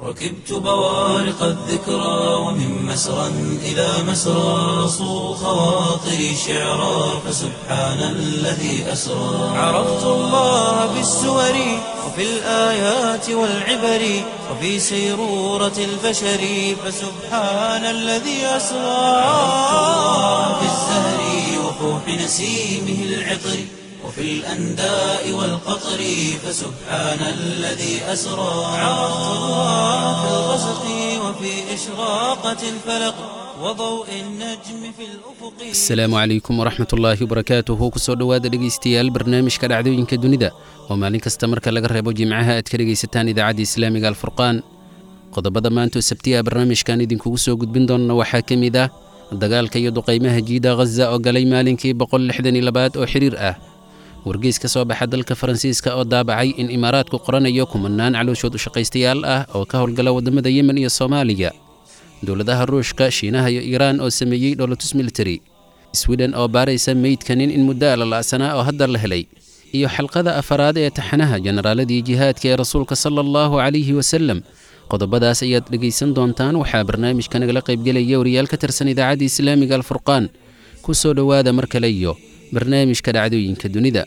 ركبت بوارق الذكرى ومن مسرى إلى مسرى صو خواطري شعرا فسبحان الذي أسرى عرفت الله بالسور وفي الآيات والعبر وفي سيرورة البشر فسبحان الذي أسرى عرفت الله بالزهر وفوح نسيمه العطر وفي الأنداء والقطر فسبحان الذي أسرى عرفت الله في الغسق وفي إشراقة الفلق وضوء النجم في الأفق asalaamu calaykum waraxmat ullaahi wabarakaatuhu kusoo dhowaada dhegaystayaal barnaamijka dhacdooyinka dunida oo maalin kasta marka laga reebo jimcaha aad ka dhegaysataan idaacadda islaamiga alfurqaan qodobada maanta oo sabtiya barnaamijkan idinkugu soo gudbin doonna waxaa ka mid ah dagaalka iyo duqaymaha jiida ghaza oo galay maalinkii boqollixdanilabaad oo xiriir ah wargeys ka soo baxa dalka faransiiska oo daabacay in imaaraadku qoranayo kumanaan calooshood ushaqaystayaal ah oo ka howlgala waddamada yemen iyo soomaaliya dowladaha ruushka shiinaha iyo iiraan oo sameeyey dholotus military swiden oo baaraysa meydka nin in muddo alala'sanaa oo hadda la helay iyo xalqada afaraad ee taxanaha jenaraaladii jihaadka ee rasuulka sala allahu calayhi wasalem qodobadaas ayaad dhegaysan doontaan waxaa barnaamijka nagala qaybgelaya wariyaal ka tirsan idaacadda islaamiga alfurqaan ku soo dhowaada mar kale iyo barnaamijka dhacdooyinka dunida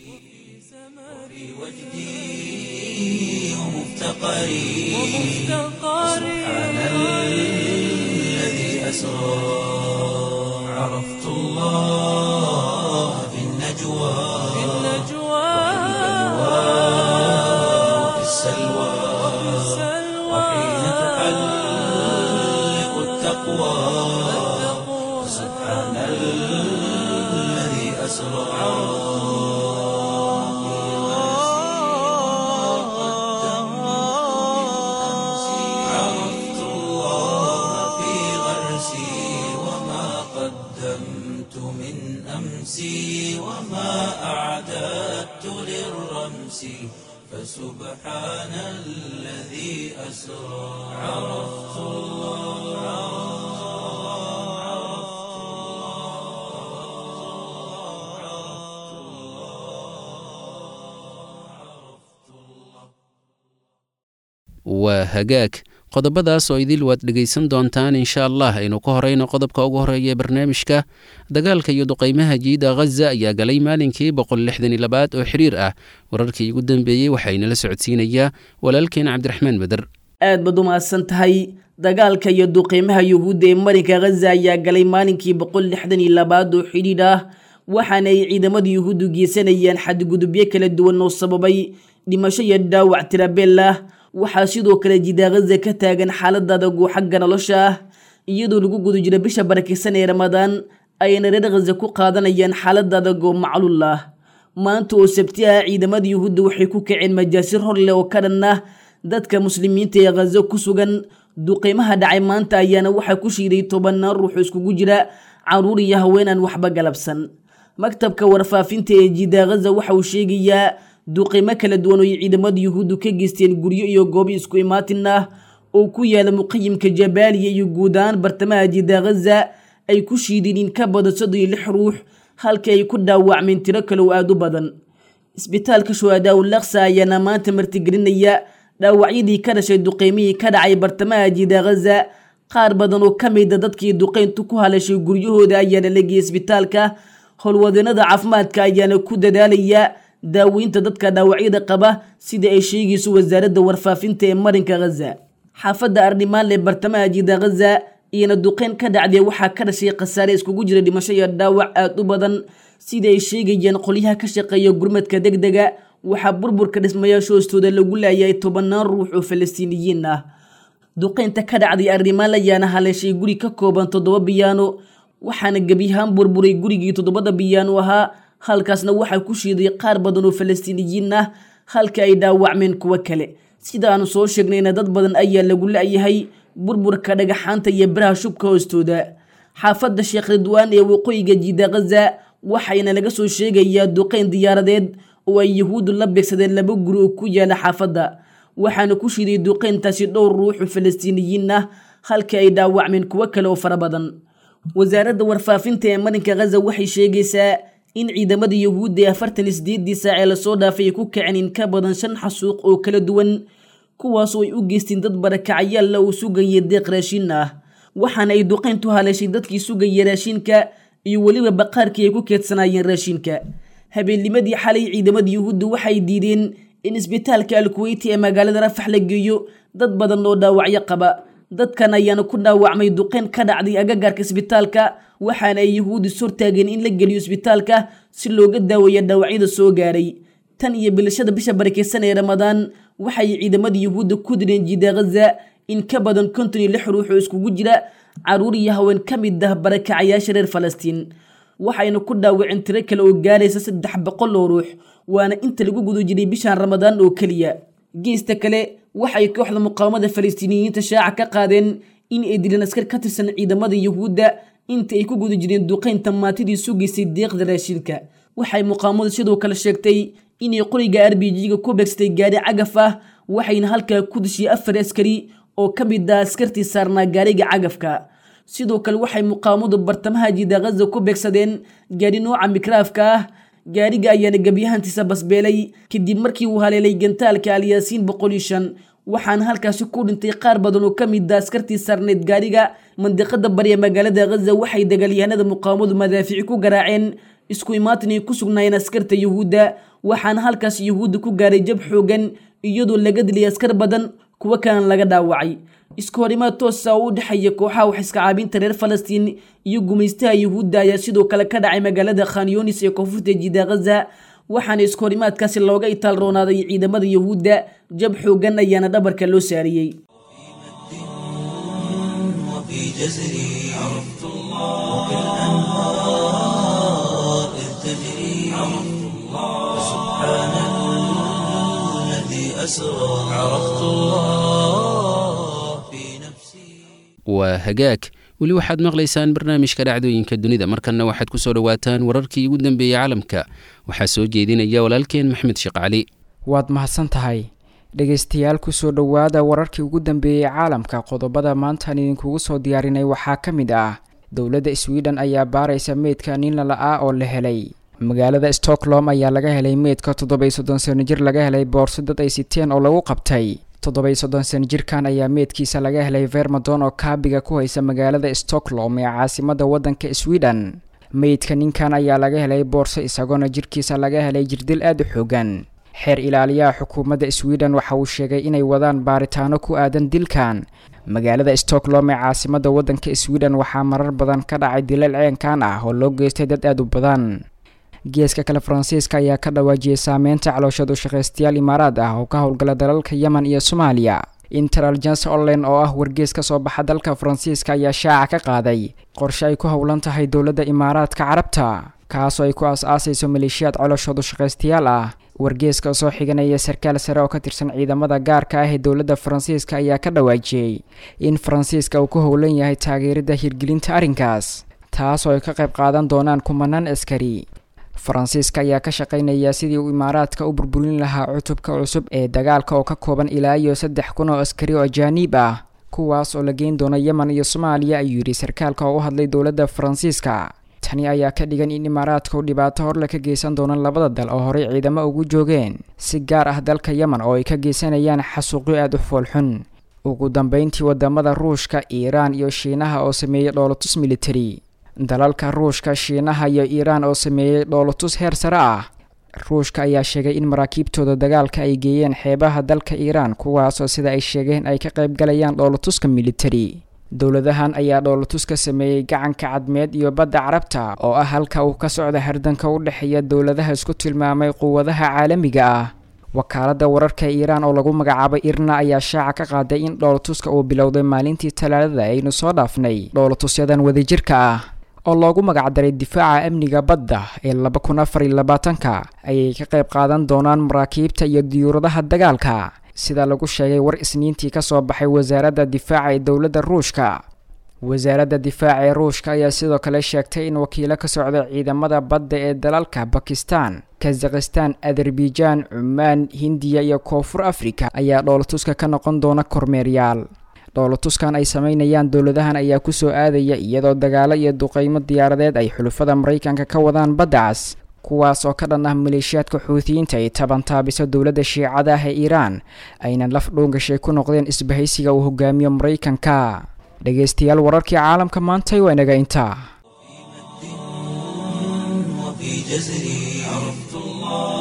وجدي ومفتقري سبحان الذي أسرى عرفت الله في النجوى وفي السلوى وحين تحلق التقوى سبحان الذي أسرى عرفت الله في غرسي وما قدمت من أمسي وما أعددت للرمس فسبحان الذي أسرى عرفت waa hagaag qodobadaas oo idil waad dhegaysan doontaan insha allah aynu ku horeyno qodobka ugu horeeya ee barnaamijka dagaalka iyo duqaymaha jiida ghaza ayaa galay maalinkii boqollixdanilabaad oo xiriir ah wararkii ugu dambeeyey waxaynala socodsiinayaa walaalkeen cabdiraxmaan beder aad baad u mahadsan tahay dagaalka iyo duqeymaha yuhuudda ee marinka ghaza ayaa galay maalinkii boqol lixdan iyo labaad oo xidhiidh ah waxaana ay ciidamada yuhuuddu geysanayaan xadgudubyo kala duwan oo sababay dhimasho iyo dhaawac tirabeel ah waxaa sidoo kale jidaa ghaza ka taagan xaalad adag oo xagga nolosha ah iyadoo lagu guda jiro bisha barakeysan ee ramadaan ayna reer ghaza ku qaadanayaan xaalad adag oo macluul ah maanta oo sabti ah ciidamada yuhuudda waxay ku kaceen majaasir hor leh oo ka dhan ah dadka muslimiinta ee ghazo ku sugan duqeymaha dhacay maanta ayaana waxaa ku shiiday tobanaan ruux oo iskugu jira caruur iyo haweenaan waxba galabsan maktabka warfaafinta ee jidaa ghaza waxa uu sheegayaa duqeymo kala duwan oo ay ciidamada yuhuuddu ka geysteen guryo iyo goobo isku imaatin ah oo ku yaala muqayimka jabaaliya iyo guud ahaan bartamaha jidaa ghaza ay ku shiideen in ka badan soddon iyo lix ruux halkii ay ku dhaawacmeen tiro kale oo aada u badan isbitaalka shuhadaa ulaksa ayaana maanta martigelinaya dhaawacyadii ka dhashay duqeymihii ka dhacay bartamaha jidaa ghaza qaar badan oo ka mida dadkii duqeyntu ku halashay guryahooda ayaana la geeyay isbitaalka howlwadeenada caafimaadka ayaana ku dadaalaya daaweynta dadka dhaawacyada qaba sida ay sheegayso wasaaradda warfaafinta ee marinka ghaza xaafadda ardhimaan ee bartamaha jiida ghaza iyana duqeyn ka dhacdee waxaa ka dhashay khasaare iskugu jira dhimasho iyo dhaawac aada u badan sida ay sheegayaan qolyaha ka shaqeeya gurmadka deg dega waxaa burburka dhismayaasha hoostooda lagu laayay tobanaan ruux oo falastiiniyiin ah duqeynta ka dhacday arrimaan ayaana haleeshay guri ka kooban toddoba biyaano waxaana gebiyahaan burburay gurigii toddobada biyaano ahaa halkaasna waxaa ku shiiday qaar badan oo falastiiniyiin ah halka ay dhaawacmeen kuwo kale sida aanu soo sheegnayna dad badan ayaa lagu la-yahay burburka dhagaxaanta iyo biraha shubka hoostooda xaafadda sheekh ridwaan ee waqooyiga jiida ghaza waxayna laga soo sheegayaa duqeyn diyaaradeed oo ay yahuuddu la beegsadeen laba guri oo ku yaala xaafadda waxaana ku shiiday duqeyntaasi dhowr ruux oo falastiiniyiin ah halka ay dhaawacmeen kuwo kale oo fara badan wasaaradda warfaafinta ee marinka ghaza waxay sheegaysaa in ciidamada yahuudda ee afartan iyo sideedii saac ee lasoo dhaafay ay ku kaceen in ka badan shan xasuuq oo kala duwan kuwaasoo ay u geysteen dad barakacayaalla uu sugaya deeq raashin ah waxaana ay duqayntu haleeshay dadkii sugaya raashinka iyo weliba baqaarkii ay ku keedsanaayeen raashinka habeennimadii xalay ciidamada yuhuudda waxay diideen in isbitaalka alkuweyti ee magaalada rafax la geeyo dad badan oo dhaawacyo qaba dadkan ayaana ku dhaawacmay duqayn ka dhacday agagaarka isbitaalka waxaana ay yuhuuddu sortaageen in la geliyo isbitaalka si looga daaweeya dhaawacyada soo gaaray tan iyo bilashada bisha barakeysan ee ramadaan waxay ciidamada yuhuudda ku direen jiida ghaza in ka badan konton iyo lix ruux oo iskugu jira caruur iyo haween ka mid ah barakacayaasha reer falastiin waxayna ku dhaawaceen tiro kale oo gaaraysa saddex boqol oo ruux waana inta lagu guda jiray bishan ramadaan oo keliya geesta kale waxay kooxda muqaawamada falastiiniyiinta shaaca ka qaadeen in ay dileen askar ka tirsan ciidamada yuhuudda inta ay ku guda jireen duqaynta maatidii sugaysay deeqda raashinka waxay muqaawamadu sidoo kale sheegtay inay qoriga r b g-ga ku beegsatay gaari cagaf ah waxayna halkaa ku dishiyey afar askari oo ka mid ah askartii saarnaa gaariga cagafka sidoo kale waxay muqaawamadu bartamaha jiida ghaza ku beegsadeen gaari nooca mikraafka ah gaariga ayaana gebyahantiisa basbeelay kadib markii uu haleelay gantaalka alyaasiin boqol iyo shan waxaana halkaasi ku dhintay qaar badan oo ka mid ah askartii saarneyd gaariga mandiqada bari ee magaalada ghaza waxay dagaalyahanada muqaawamadu madaafici ku garaaceen isku imaatin ay ku sugnaayeen askarta yuhuudda waxaana halkaas yuhuudda ku gaaray jab xoogan iyadoo laga dilay askar badan kuwo kalena laga dhaawacay isku horimaad toosa oo u dhexeeya kooxaha wax iska caabinta reer falastiin iyo gumaystaha yuhuudda ayaa sidoo kale ka dhacay magaalada khanyonis ee koonfurta jiida ghaza waxaana isku horimaadkaasi looga itaal roonaaday ciidamada yuhuudda jab xoogan ayaana dhabarka loo saariyey وفي جزري عرفت الله وبالأنهار إذ تجري عرفت الله سبحان الذي أسرى عرفت الله في نفسي waa hagaag weli waxaad maqlaysaan barnaamijka dhacdooyinka dunida markanna waxaad ku soo dhowaataan wararkii ugu dambeeyey caalamka waxaa soo jeedinaya walaalkeen maxmed sheekh cali waad mahadsan tahay dhegaystayaal kusoo dhowaada wararkii ugu dambeeyey caalamka qodobada maantaan idinkugu soo diyaarinay waxaa ka mid ah dowladda sweden ayaa baaraysa meydka nin lala-ah oo la helay magaalada stockholm ayaa laga helay meydka toddoba-iyo soddon sano jir laga helay boorso dad ay siteen oo lagu qabtay toddoba-iyo soddon sano jirkan ayaa meydkiisa laga helay vermadon oo kaabiga ku haysa magaalada stockholm ee caasimada waddanka sweden meydka ninkan ayaa laga helay boorso isagoona jirkiisa laga helay jirdil aada u xoogan xeer ilaaliyaha xukuumadda sweden waxa uu sheegay inay wadaan baaritaano ku aadan dilkan magaalada stockholm ee caasimada waddanka sweden waxaa marar badan ka dhacay dilal ceenkan ah oo loo geystay dad aada u badan geeska kale faransiiska ayaa ka dhawaajiyey saameynta calooshad u shaqaystayaal imaaraad ah oo ka howlgala dalalka yemen iyo soomaaliya intelligence online oo ah wargees ka soo baxa dalka faransiiska ayaa shaaca ka qaaday qorshe ay ku howlan tahay dowladda imaaraadka carabta kaasoo ay ku aas-aasayso maleeshiyaad coloshood u shaqaystayaal ah wargeeska soo xiganaya sarkaal sare oo ka tirsan ciidamada gaarka ah ee dowladda faransiiska ayaa ka dhawaajiyey in faransiiska uu ku howlan yahay taageeridda hirgelinta arrinkaas taasoo ay ka qayb qaadan doonaan kumanaan askari faransiiska ayaa ka shaqaynaya sidii uu imaaraadka u burburin lahaa cutubka cusub ee dagaalka oo ka kooban ilaa iyo saddex kun oo askari oo ajaaniib ah kuwaas oo la geyn doono yemen iyo soomaaliya ayuu yidhi sarkaalka oo u hadlay dowladda faransiiska tani ayaa ka dhigan in imaaraadka uu dhibaato horle ka geysan doono labada dal oo horey ciidamo ugu joogeen si gaar ah dalka yemen oo ay ka geysanayaan xasuuqyo aada u foolxun ugu dambeyntii wadamada ruushka iiraan iyo shiinaha oo sameeyey dhoolotus military dalalka ruushka shiinaha iyo iiraan oo sameeyey dhoolotus heer sare ah ruushka ayaa sheegay in maraakiibtooda dagaalka ay geeyeen xeebaha dalka iiraan kuwaasoo sida ay sheegeen ay ka qayb galayaan dhoolotuska military dowladahan ayaa dhoolotus ka sameeyey gacanka cadmeed iyo badda carabta oo ah halka uu ka socda hardanka u dhexeeya dowladaha isku tilmaamay quwadaha caalamiga ah wakaaladda wararka iiraan oo lagu magacaabay irna ayaa shaaca ka qaaday in dhoolotuska uu bilowday maalintii talaadada aynu soo dhaafnay dhoolotusyadan wadajirka ah oo loogu magacdaray difaaca amniga badda ee laba kun afar iyo labaatanka ayay ka qayb qaadan doonaan maraakiibta iyo diyuuradaha dagaalka sida lagu sheegay war isniintii ka soo baxay wasaaradda difaaca ee dowladda ruushka wasaaradda difaaca ee ruushka ayaa sidoo kale sheegtay in wakiilo ka socda ciidamada badda ee dalalka bakistan kazakhistan azerbaijan cumaan hindiya iyo koonfur afrika ayaa dhoolatuska ka noqon doona kormeeryaal dhoolatuskan ay sameynayaan dowladahan ayaa kusoo aadaya iyadoo dagaalo iyo duqeymo diyaaradeed ay xulufada maraykanka ka wadaan badda cas kuwaas oo ka dhan ah maleeshiyaadka xuutiyiinta ay tabantaabisa dowladda shiicada ah ee iiraan ayna laf dhuungashay ku noqdeen isbahaysiga uu hogaamiyo maraykanka dhegaystayaal wararkii caalamka maantay waa inaga intaa وفي جزري عرفت الله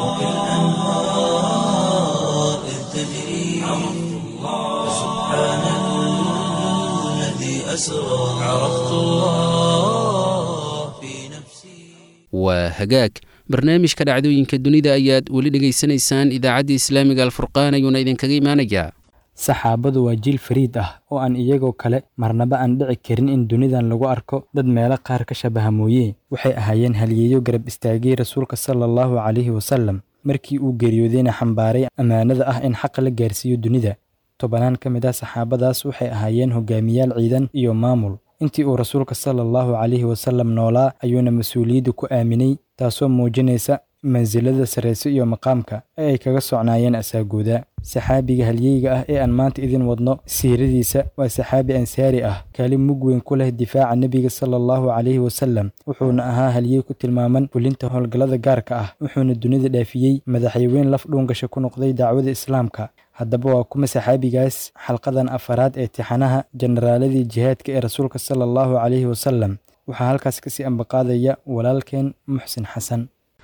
وبالأنهار إذ تجري عرفت الله سبحان الذي أسرى عرفت الله في نفسي waa hagaag barnaamijka dhacdooyinka dunida ayaad weli dhegaysanaysaan idaacadda islaamiga alfurqaan ayuuna idinkaga imaanayaa saxaabadu waa jiil fariid ah oo aan iyagoo kale marnaba aan dhici karin in dunidan lagu arko dad meelo qaar ka shabaha mooye waxay ahaayeen haliyeeyo garab istaagay rasuulka sala allahu calayhi wasallam markii uu geeriyoodayna xambaaray ammaanada ah in xaqa la gaarsiiyo dunida tobanaan ka mid ah saxaabadaas waxay ahaayeen hogaamiyaal ciidan iyo maamul intii uu rasuulka sala allahu calayhi wasallam noolaa ayuuna mas-uuliyadda ku aaminay taasoo muujinaysa mansilada sarrayse iyo maqaamka ee ay kaga socnaayeen asaagooda saxaabiga halyeyga ah ee aan maanta idin wadno siiradiisa waa saxaabi ansaari ah kaalin mug weyn ku leh difaaca nebiga sala allahu calayhi wasallam wuxuuna ahaa halyey ku tilmaaman fulinta howlgallada gaarka ah wuxuuna dunida dhaafiyey madaxyaweyn laf dhuungasha ku noqday dacwada islaamka haddaba waa kuma saxaabigaas xalqadan afaraad ee tixanaha jenaraaladii jihaadka ee rasuulka sala allahu calayhi wasallam waxaa halkaas kasii ambaqaadaya walaalkeen muxsin xasan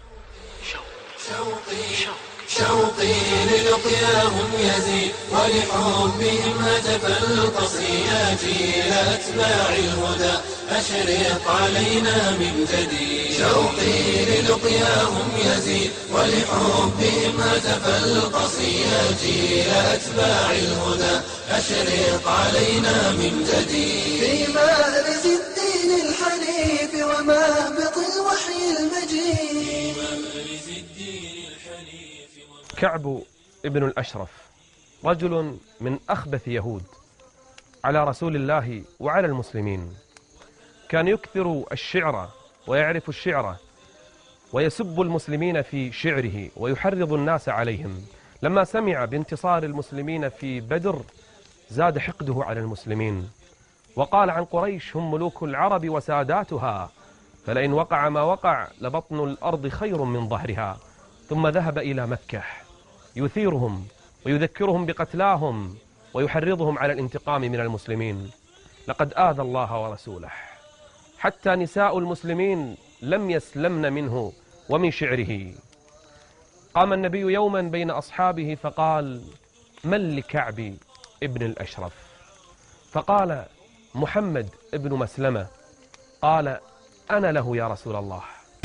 شوقي للقياهم يزيد ولحبهم هتف القصيات إلى أتباع الهدى أشرق علينا من جديد شوقي للقياهم يزيد ولحبهم هتف القصيات إلى أتباع الهدى أشرق علينا من جديد في مأرز الدين الحنيف ومهبط الوحي المجيد كعب ابن الأشرف رجل من أخبث يهود على رسول الله وعلى المسلمين كان يكثر الشعر ويعرف الشعر ويسب المسلمين في شعره ويحرض الناس عليهم لما سمع بانتصار المسلمين في بدر زاد حقده على المسلمين وقال عن قريش هم ملوك العرب وساداتها فلئن وقع ما وقع لبطن الأرض خير من ظهرها ثم ذهب إلى مكة يثيرهم ويذكرهم بقتلاهم ويحرضهم على الانتقام من المسلمين لقد آذى الله ورسوله حتى نساء المسلمين لم يسلمن منه ومن شعره قام النبي يوما بين أصحابه فقال من لكعب ابن الأشرف فقال محمد ابن مسلمة قال أنا له يا رسول الله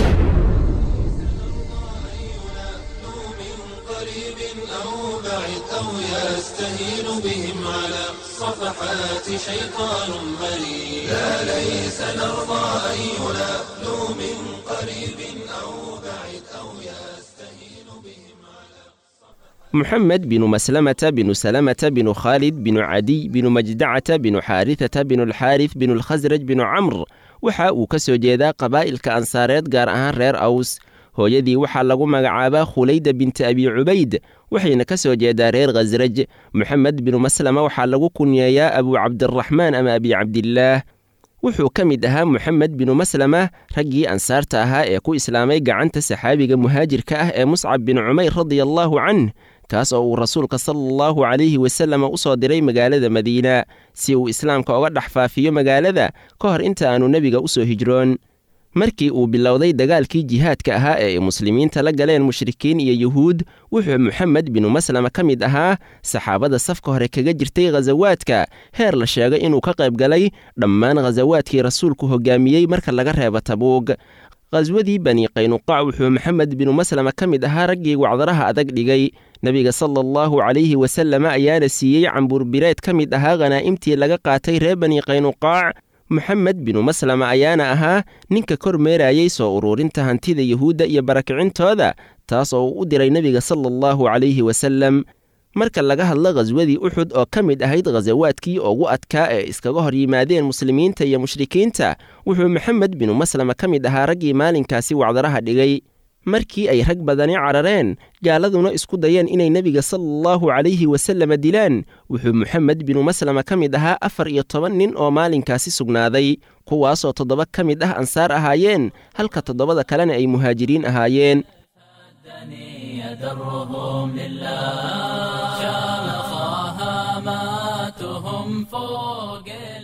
قريب أو بعيد أو يستهين بهم على صفحات شيطان مريد لا ليس نرضى أن ينالوا من قريب أو بعيد أو يستهين بهم محمد بن مسلمة بن سلمة بن خالد بن عدي بن مجدعة بن حارثة بن الحارث بن الخزرج بن عمرو waxa uu ka soo jeedaa qabaa'ilka ansaareed gaar ahaan reer aws hooyadii waxaa lagu magacaabaa khulayda binti abi cubayd waxayna ka soo jeedaa reer khasraj moxamed binu maslama waxaa lagu kunyeeyaa abu cabdiraxmaan ama abi cabdillaah wuxuu ka mid ahaa moxamed binu maslama raggii ansaarta ahaa ee ku islaamay gacanta saxaabiga muhaajirka ah ee muscab bin cumayr radia allaahu canh kaas oo uu rasuulka sala allahu calayhi wasallam u soo diray magaalada madiina si uu islaamka uga dhex faafiyo magaalada ka hor inta aanu nebiga u soo hijroon markii uu bilowday dagaalkii jihaadka ahaa ee ay muslimiinta la galeen mushrikiin iyo yuhuud wuxuu moxamed binu maslama ka mid ahaa saxaabada safka hore kaga jirtay khasawaadka heer la sheegay inuu ka qayb galay dhammaan khasawaadkii rasuulku hogaamiyey marka laga reebo tabuug khaswadii bani qaynuqaac wuxuu maxamed binu maslama ka mid ahaa raggii wacdaraha adag dhigay nebiga sala allahu calayhi wasalama ayaana siiyey cambuurbireed ka mid ahaa khanaa'imtii laga qaatay reer bani qaynuqaac moxamed binu maslama ayaana ahaa ninka kor meerayey soo uruurinta hantida yuhuudda iyo barakicintooda taas oo uu u diray nebiga sala allahu calayhi wasallam marka laga hadlo khaswadii uxud oo ka mid ahayd khasawaadkii ugu adkaa ee iskaga hor yimaadeen muslimiinta iyo mushrikiinta wuxuu moxamed binu maslama ka mid ahaa raggii maalinkaasi wacdaraha dhigay markii ay rag badani carareen gaaladuna isku dayeen inay nebiga sala allahu calayhi wasalama dilaan wuxuu moxamed binu maslama ka mid ahaa afar iyo toban nin oo maalinkaasi sugnaaday kuwaasoo toddoba ka mid ah ansaar ahaayeen halka toddobada kalena ay muhaajiriin ahaayeen درهم لله شامخها هاماتهم فوق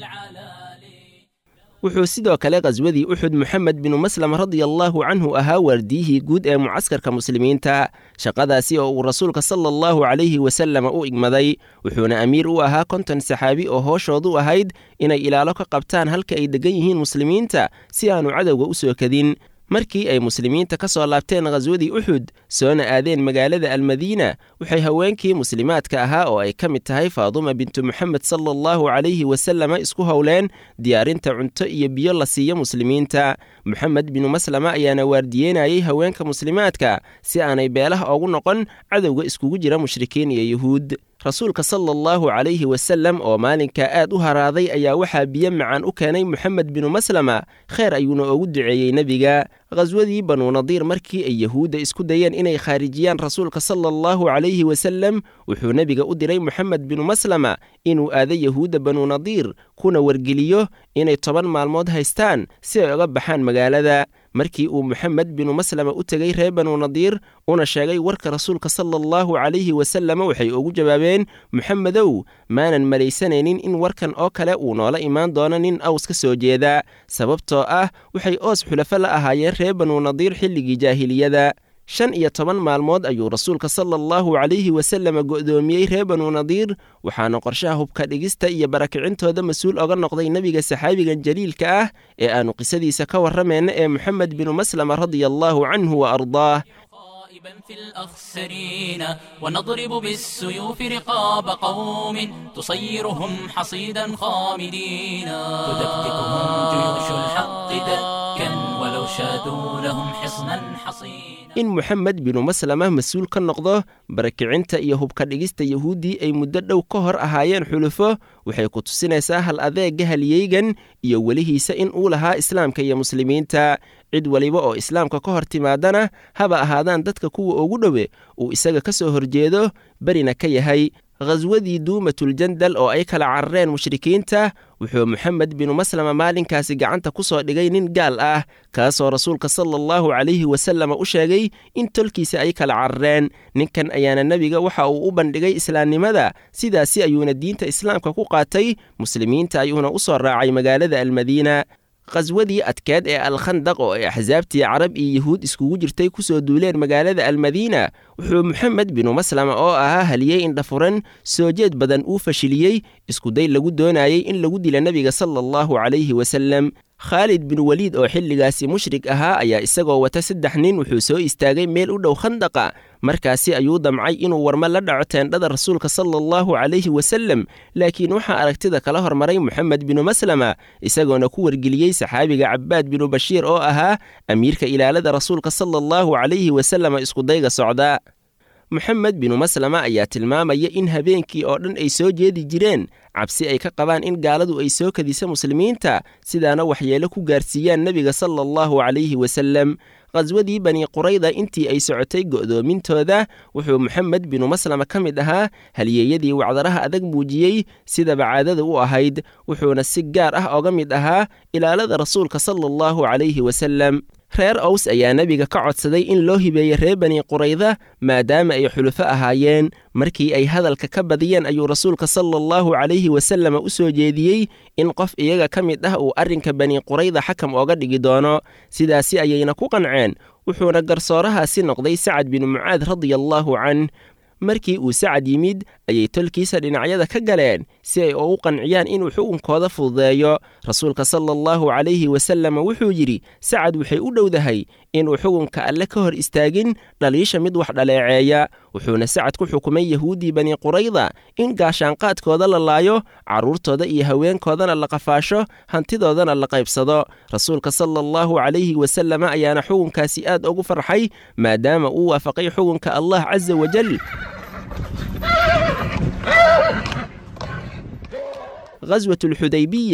العلالي wuxuu sidoo kale khaswadii uxud moxamed binu maslam radiallaahu canhu ahaa waardiyihii guud ee mucaskarka muslimiinta shaqadaasi oo uu rasuulka sala allahu calayhi wasalama u igmaday wuxuuna amiir u ahaa konton saxaabi oo hooshoodu ahayd inay ilaalo ka qabtaan halka ay deggan yihiin muslimiinta si aanu cadowga u soo kadin markii ay muslimiinta ka soo laabteen khaswadii uxud soona aadeen magaalada almadiina waxay haweenkii muslimaadka ahaa oo ay ka mid tahay faaduma bintu moxamed sala allahu calayhi wasalama isku howleen diyaarinta cunto iyo biyo la siiyo muslimiinta moxamed binu maslama ayaana waardiyeynayay haweenka muslimaadka si aanay beelaha ugu noqon cadowga iskugu jira mushrikiin iyo yuhuud rasuulka sala allahu calayhi wasallam oo maalinkaa aad u haraaday ayaa waxaa biyo macaan u keenay moxamed binu maslama kheer ayuuna ugu duceeyey nebiga khaswadii banuu nadiir markii ay yahuudda isku dayeen inay khaarijiyaan rasuulka sala allahu calayhi wasallam wuxuu nebiga u diray moxamed binu maslama inuu aado yahuudda banuu nadiir kuna wargeliyo inay toban maalmood haystaan si ay uga baxaan magaalada markii uu moxamed binu maslama u tegey reer banuu nadiir una sheegay warka rasuulka sala allahu calayhi wasalama waxay ugu jawaabeen moxamedow maanan malaysanaynin in warkan oo kale uu noola imaan doono nin aws ka soo jeeda sababtoo ah waxay oos xulafo la ahaayeen reer banuu nadiir xilligii jaahiliyada shan iyo toban maalmood ayuu rasuulka sala allahu calayhi wasalama go'doomiyey reer banuu nadiir waxaana qorshaha hubka dhigista iyo barakicintooda mas-uul oga noqday nebiga saxaabigan jaliilka ah ee aannu qisadiisa ka warramayna ee moxamed binu maslama radia allaahu canhu wa ardaah خائبا في الأخسرين ونضرب بالسيوف رقاب قوم تصيرهم حصيدا خامدين تدكتكهم جيوش الحق دكا ولو شادوا لهم حصنا حصينا in moxamed binu maslama mas-uul ka noqdo barakicinta iyo hubka dhigista yahuuddii ay muddo dhow ka hor ahaayeen xulufo waxay ku tusinaysaa hal adeega halyeygan iyo welihiisa in uu lahaa islaamka iyo muslimiinta cid waliba oo islaamka ka hor timaadana haba ahaadaan dadka kuwa ugu dhowe uu isaga ka soo horjeedo berina ka yahay khaswadii duumatuljandal oo ay kala carareen mushrikiinta wuxuu moxamed binu maslama maalinkaasi gacanta ku soo dhigay nin gaal ah kaasoo rasuulka sala allahu calayhi wasalama u sheegay in tolkiisa ay kala carareen ninkan ayaana nebiga waxa uu u bandhigay islaamnimada sidaasi ayuuna diinta islaamka ku qaatay muslimiinta ayuuna u soo raacay magaalada almadiina khaswadii adkeed ee alkhandaq oo ay axsaabtii carab iyo yahuud iskugu jirtay ku soo duuleen magaalada almadiina wuxuu moxamed binu maslama oo ahaa haliyey indhafuran soo jeed badan uu fashiliyey iskuday lagu doonayey in lagu dila nebiga sala allahu calayhi wasalem khaalid bin weliid oo xilligaasi mushrik ahaa ayaa isagoo wata saddex nin wuxuu soo istaagay meel u dhow khandaqa markaasi ayuu damcay inuu warmo la dhaco teendhada rasuulka sala allahu calayhi wasalem laakiin waxaa aragtida kala hormaray moxamed binu maslama isagoona ku wargeliyey saxaabiga cabbaad binu bashiir oo ahaa amiirka ilaalada rasuulka sala allahu calayhi wasalama iskudayga socda moxamed binu maslama ayaa tilmaamaya in habeenkii oo dhan ay soo jeedi jireen cabsi ay ka qabaan in gaaladu ay soo kadisa muslimiinta sidaana waxyeelo ku gaarsiiyaan nebiga sala allahu calayhi wasalem khaswadii bani qurayda intii ay socotay go'doomintooda wuxuu moxamed binu maslama ka mid ahaa halyeeyadii wacdaraha adag muujiyey sidaba caadada u ahayd wuxuuna si gaar ah oga mid ahaa ilaalada rasuulka sala allahu calayhi wasalem reer ows ayaa nebiga ka codsaday in loo hibeeyo reer bani qurayda maadaama ay xulufo ahaayeen markii ay hadalka ka badiyeen ayuu rasuulka sala allahu calayhi wasalama u soo jeediyey in qof iyaga ka mid ah uu arrinka bani qurayda xakam ooga dhigi doono sidaasi ayayna ku qanceen wuxuuna garsoorahaasi noqday sacad binu mucaad radia allaahu canh markii uu sacad yimid ayay tolkiisa dhinacyada ka galeen si ay ugu qanciyaan inuu xukunkooda fududeeyo rasuulka sala allahu calayhi wasalama wuxuu yidhi sacad waxay u dhowdahay inuu xukunka alle ka hor istaagin dhaliisha mid wax dhaleeceeya wuxuuna sacad ku xukumay yahuuddii bani qurayda in gaashaanqaadkooda la laayo carruurtooda iyo haweenkoodana la qafaasho hantidoodana la qaybsado rasuulka sala allahu calayhi wasalama ayaana xukunkaasi aad ugu farxay maadaama uu waafaqay xukunka allah casa wajal khaswatulxudaybiyah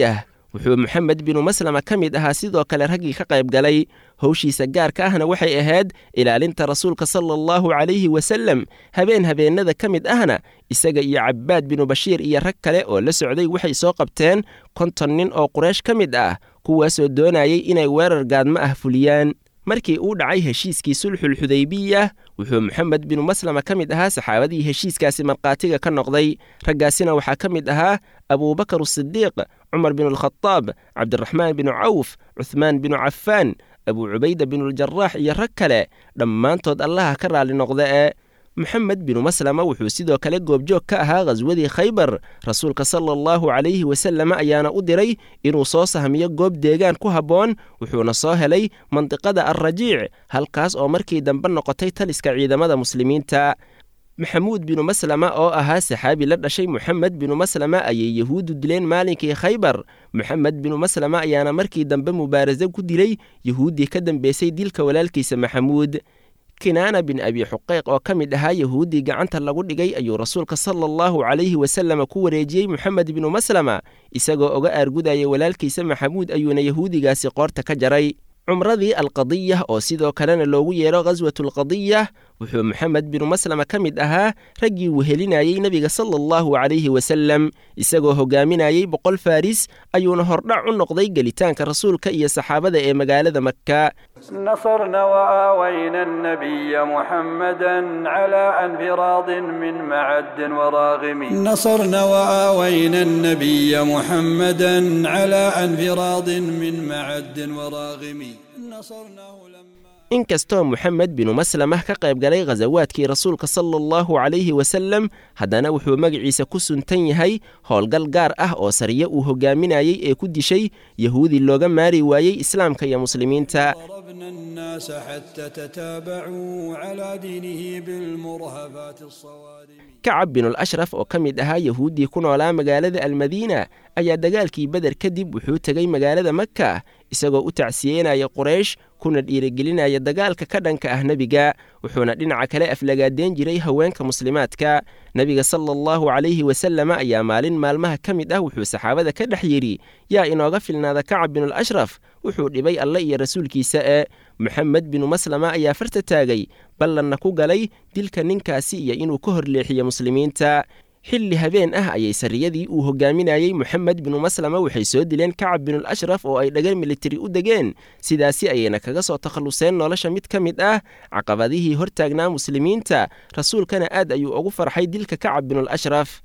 wuxuu moxamed binu maslama ka mid ahaa sidoo kale raggii ka qayb galay howshiisa gaarka ahna waxay ahayd ilaalinta rasuulka sala allahu calayhi wasallam habeen habeennada ka mid ahna isaga iyo cabbaad binu bashiir iyo rag kale oo la socday waxay soo qabteen konton nin oo quraysh ka mid ah kuwaasoo doonayay inay weerar gaadmo ah fuliyaan markii uu dhacay heshiiskii sulxulxudaybiya wuxuu moxamed binu maslama ka mid ahaa saxaabadii heshiiskaasi markhaatiga ka noqday raggaasina waxaa ka mid ahaa abuubakar asidiiq cumar binu alkhadaab cabdiraxmaan binu cawf cuhmaan binu cafaan abuu cubayda binuuljaraax iyo rag kale dhammaantood allaha ka raalli noqda ee moxamed binu maslama wuxuu sidoo kale goobjoog ka ahaa khaswadii khaybar rasuulka sala allahu calayhi wasallam ayaana u diray inuu soo sahmiyo goob deegaan ku habboon wuxuuna soo helay mandiqada alrajiic halkaas oo markii dambe noqotay taliska ciidamada muslimiinta maxamuud binu maslama oo ahaa saxaabi la dhashay moxamed binu maslama ayay yahuuddu dileen maalinkii khaybar moxamed binu maslama ayaana markii dambe mubaarasa ku dilay yahuuddii ka dambeysay dilka walaalkiisa maxamuud kinaana bin abi xuqeyq oo ka mid ahaa yahuuddii gacanta lagu dhigay ayuu rasuulka sala allahu calayhi wasallam ku wareejiyey moxamed binu maslama isagoo oga aargudaya walaalkiisa maxamuud ayuuna yahuudigaasi qoorta ka jaray cumradii alqadiyah oo sidoo kalena loogu yeero khaswatulqadiyah wuxuu moxamed binu maslama ka mid ahaa raggii wehelinayey nebiga sala allahu calayhi wasallam isagoo hogaaminayey boqol faris ayuuna hordhac u noqday gelitaanka rasuulka iyo saxaabada ee magaalada makka نصرنا وآوينا النبي محمدا على انفراض من معد وراغم نصرنا وآوينا النبي محمدا على انفراض من معد وراغم نصرناه لما inkastoo moxamed binu maslamah ka qayb galay khasawaadkii rasuulka sala allahu calayhi wasallam haddana wuxuu magaciisa ku suntan yahay howlgal gaar ah oo sariye uu hogaaminayey ee ku dishay yahuudi looga maari waayey islaamka iyo muslimiinta ضربنا الناس حتى تتابعوا على دينه بالمرهفات الصوارم kacab binul ashraf oo ka mid ahaa yahuuddii ku noolaa magaalada almadiina ayaa dagaalkii beder kadib wuxuu tegey magaalada makka isagoo u tacsiyeynaya quraysh kuna dhiirigelinaya dagaalka ka dhanka ah nebiga wuxuuna dhinaca kale aflagaadeen jiray haweenka muslimaadka nebiga sala allahu calayhi wasallam ayaa maalin maalmaha ka mid ah wuxuu saxaabada ka dhex yidhi yaa inooga filnaada kacab binul ashraf wuxuu dhibay alle iyo rasuulkiisa ee moxamed binu maslama ayaa farta taagay ballanna ku galay dilka ninkaasi iyo inuu ka horleexiyo muslimiinta xilli habeen ah ayay sarriyadii uu hogaaminayey moxamed binu maslama waxay soo dileen kacab binul ashraf oo ay dhagar militari u degeen sidaasi ayayna kaga soo takhalluseen nolosha mid ka mid ah caqabadihii hortaagnaa muslimiinta rasuulkana aad ayuu ugu farxay dilka kacab binul ashraf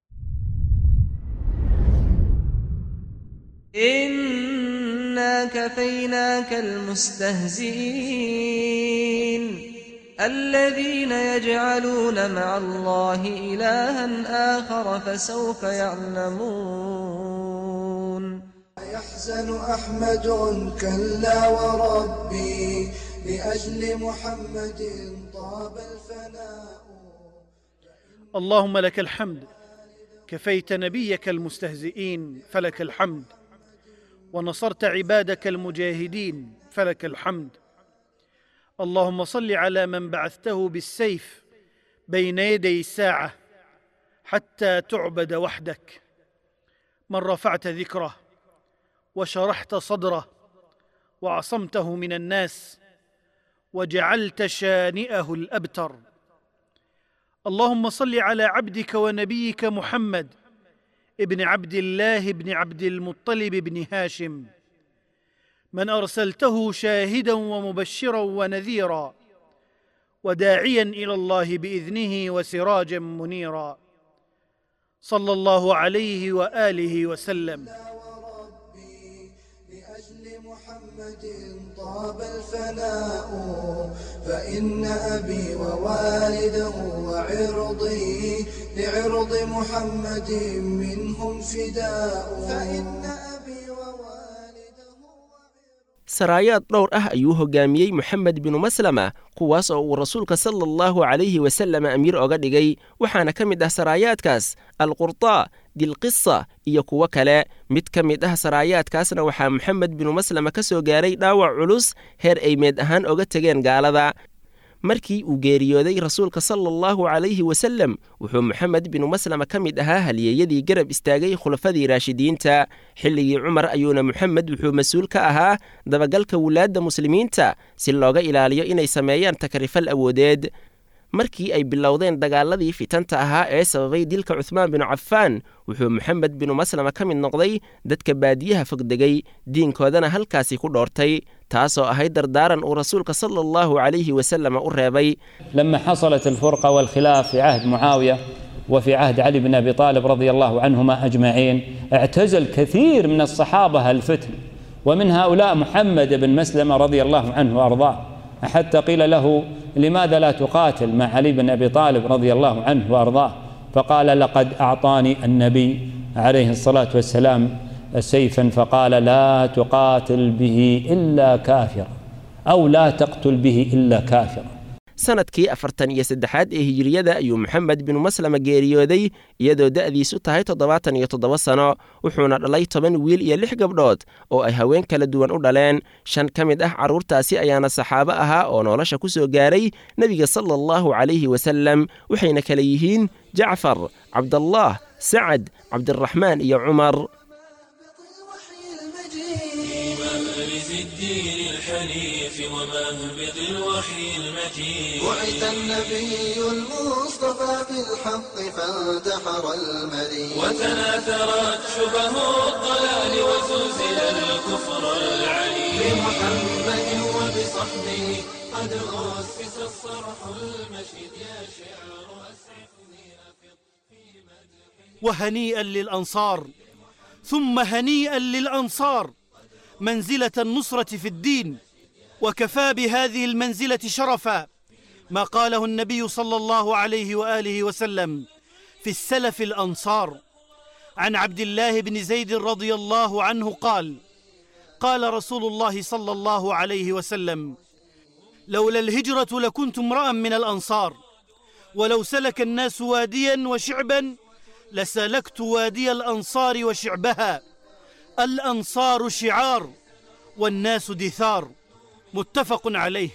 إنا كفيناك المستهزئين الذين يجعلون مع الله إلها آخر فسوف يعلمون يحزن أحمد كلا وربي لأجل محمد طاب الفناء اللهم لك الحمد كفيت نبيك المستهزئين فلك الحمد ونصرت عبادك المجاهدين فلك الحمد اللهم صل على من بعثته بالسيف بين يدي الساعه حتى تعبد وحدك من رفعت ذكره وشرحت صدره وعصمته من الناس وجعلت شانئه الابتر اللهم صل على عبدك ونبيك محمد ابن عبد الله بن عبد المطلب بن هاشم من ارسلته شاهدا ومبشرا ونذيرا وداعيا الى الله باذنه وسراجا منيرا صلى الله عليه واله وسلم لأجل محمد طاب الفناء فإن أبي ووالده وعرضي لعرض محمد منهم فداء فإن أبي ووالده saraayaad dhowr ah ayuu hogaamiyey moxamed binu maslama kuwaas oo uu rasuulka sala allahu calayhi wasallam amiir oga dhigay waxaana ka mid ah saraayaadkaas alqurtaa dilqisa iyo kuwo kale mid ka mid ah saraayaadkaasna waxaa moxamed binu maslama ka soo gaaray dhaawac culus heer ay meed ahaan oga tegeen gaalada markii uu geeriyooday rasuulka sala allahu calayhi wasalem wuxuu moxamed binu maslama ka mid ahaa halyeeyadii garab istaagay khulafadii raashidiinta xilligii cumar ayuuna moxamed wuxuu mas-uul ka ahaa dabagalka wulaadda muslimiinta si looga ilaaliyo inay sameeyaan takrifal awoodeed markii ay bilowdeen dagaaladii fitanta ahaa ee sababay dilka cuhmaan binu cafaan wuxuu moxamed binu maslama ka mid noqday dadka baadiyaha fogdegay diinkoodana halkaasi ku dhoortay taasoo ahayd dardaaran uu rasuulka sala allahu calayhi wasalama u reebay لما حصلت الفرقة والخلاف في عهد معاوية وفي عهد علي بن أبي طالب رضي الله عنهما أجمعين اعتزل كثير من الصحابة الفتن ومن هؤلاء محمد بن مسلمة رضي الله عنه وأرضاه حتى قيل له لماذا لا تقاتل مع علي بن أبي طالب رضي الله عنه وأرضاه فقال لقد أعطاني النبي عليه الصلاة والسلام سيفا فقال لا تقاتل به إلا كافرا أو لا تقتل به إلا كافرا sanadkii afartan iyo saddexaad ee hijiriyada ayuu moxamed binu maslama geeriyooday iyadoo da'diisu tahay toddobaatan iyo toddoba sano wuxuuna dhalay toban wiil iyo lix gabdhood oo ay haween kala duwan u dhaleen shan ka mid ah carruurtaasi ayaana saxaabo ahaa oo nolosha ku soo gaaray nebiga sala allahu calayhi wasalem waxayna kala yihiin jacfar cabdallaah sacad cabdiraxmaan iyo cumar مأرز الدين الحنيف ومهبط الوحي المجيد بعث النبي المصطفى بالحق فانتحر المريض وتناثرت شبه الضلال وزلزل الكفر العليم بمحمد وبصحبه قد أسس الصرح المشيد يا شعر أسعفني أفض في مدح وهنيئا للأنصار ثم هنيئا للأنصار منزلة النصرة في الدين وكفى بهذه المنزلة شرفا ما قاله النبي صلى الله عليه وآله وسلم في السلف الأنصار عن عبد الله بن زيد رضي الله عنه قال قال رسول الله صلى الله عليه وسلم لولا الهجرة لكنت امرأ من الأنصار ولو سلك الناس واديا وشعبا لسلكت وادي الأنصار وشعبها الأنصار شعار والناس دثار متفق عليه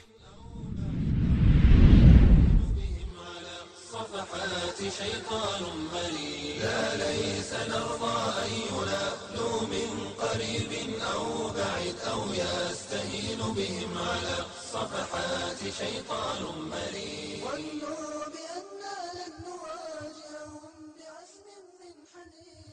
صفحات شيطان مريد لا ليس نرضى أن ينالوا من قريب أو بعيد أو يستهين بهم على صفحات شيطان مريد ظنوا بأننا لن نواجههم بعزم من حديد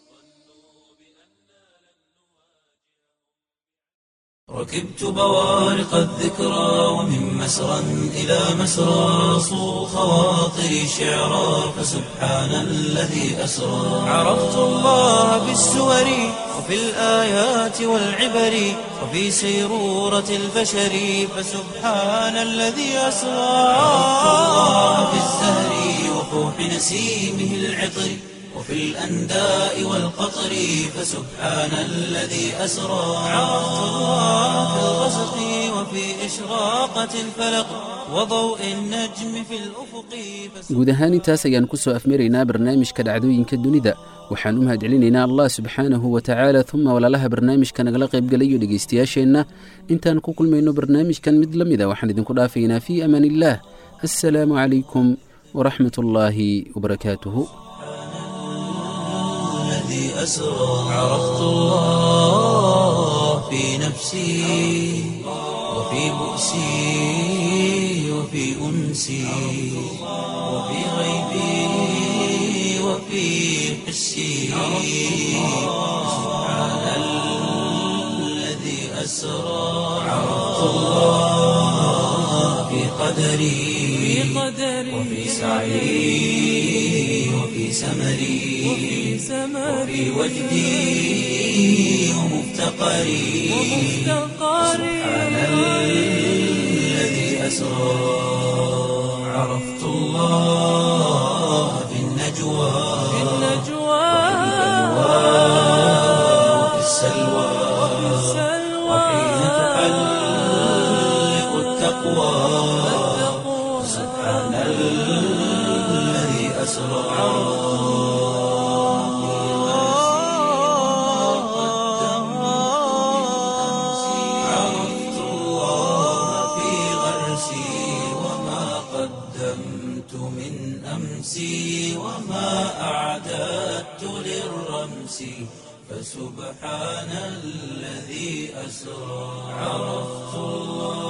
ركبت بوارق الذكرى ومن مسرى إلى مسرى صو خواطري شعرا فسبحان الذي أسرى عرفت الله بالسور وفي الآيات والعبر وفي سيرورة البشر فسبحان الذي أسرى عرفت الله بالزهر وفوح نسيمه العطر وفي الأنداء والقطر فسبحان الذي أسرى عرفت الله في الغسق وفي إشراقة الفلق وضوء النجم في الأفق guud ahaan intaas ayaan ku soo afmaraynaa barnaamijka dhacdooyinka dunida waxaan u mahadcelinaynaa allah subxaanahu wa tacaala uma walaalaha barnaamijka nagala qaybgalayo dhegaystayaasheenna intaan ku kulmayno barnaamijkan mid la mida waxaan idinku dhaafaynaa fii amaan illaah assalaamu calaykum waraxmat ullaahi wabarakaatuhu الذي أسرى عرفت الله في نفسي وفي بؤسي وفي أنسي وفي غيبي وفي حسي سبحان الذي أسرى عرفت الله في قدري وفي سعي وفي سمري وفي وجدي ومفتقري سبحان الذي أسرى عرفت الله في النجوى وفي السلوى وحين تحلق التقوى سبحان الذي أسرى عرفت الله في غرسي وما قدمت من أمسي وما أعددت للرمس فسبحان الذي أسرى عرفت الله